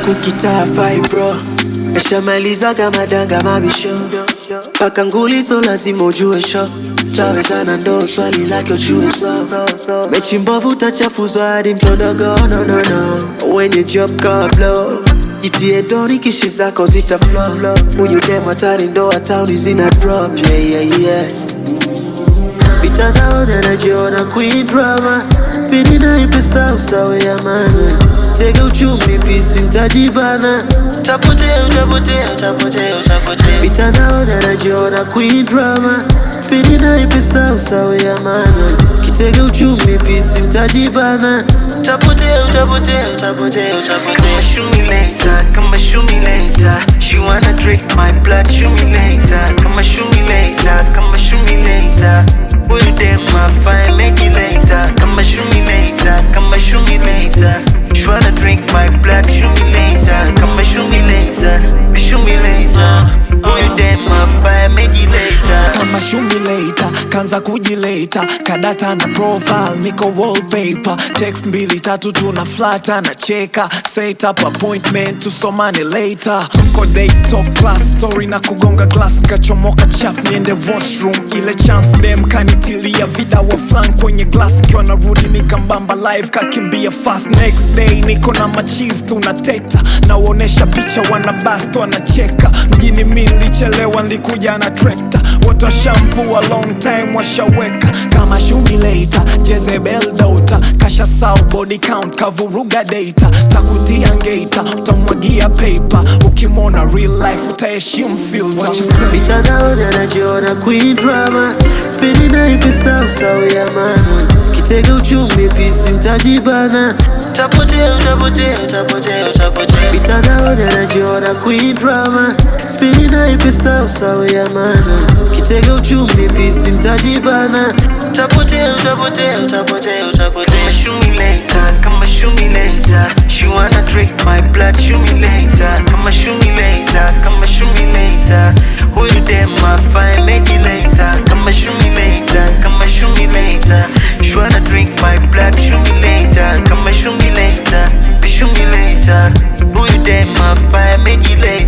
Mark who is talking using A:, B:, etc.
A: kukitaa fibro Eshamaliza kama danga mabisho Paka nguli so lazima ujue sho Tawezana ndo swali lake ujue so Mechi mbovu tachafuzwa hadi mtondogo no no no Wenye job kablo Jitie doni kishi zako zita flow Huyu dem hatari ndo town zina drop yeah yeah yeah Mitandaoni anajiona queen drama Pindi naipesa usawe ya mana Tega uchumi pisi mtajibana Utapotea, utapotea, utapotea, utapotea Mitandaoni anajiona queen drama Pindi naipesa usawe ya mana Kitega uchumi pisi mtajibana Utapotea, utapotea, utapotea, utapotea
B: Kama shumileta, kama shumileta She wanna drink my blood, shumileta Kama shumileta, kama shumileta Huyu dem afai make it later Kama shumileta, kama shumileta She wanna drink my blood, shumileta Kama shumileta, shumileta Huyu dem afai make it later
C: kama shumileta kanza kujileta kadata na profile niko wallpaper text mbili tatu tuna flata na cheka set up appointment tusomane later tuko day top class story na kugonga glass kachomoka chap niende washroom ile chance dem kanitilia vida wa flan kwenye glass kiwa narudi nikambamba live kakimbia fast next day niko na machis tunateta nawaonesha picha wana bast wanacheka mjini mi nilichelewa nilikuja na trekta wote washamvua long time washaweka kama shumileta jezebel dota kasha sau body count kavuruga data takutia ngeta utamwagia paper ukimwona real life utaheshimu filter What you say?
A: Mitandaoni anajiona queen drama Spendi naipesa usawe ya mana Kitega uchumi pisi mtajibana Utapotea, utapotea, utapotea, utapotea Mitandaoni anajiona queen drama Spendi naipesa usawe ya mana Kitega uchumi pisi mtajibana Utapotea, utapotea, utapotea, utapotea
B: Kama shumileta, kama shumileta She wanna drink my blood, shumileta Kama shumileta, kama shumileta Huyu dem afai make it later Kama shumileta, kama shumileta She wanna drink my blood, shumileta Kama shumileta, shumileta Huyu dem afai make it later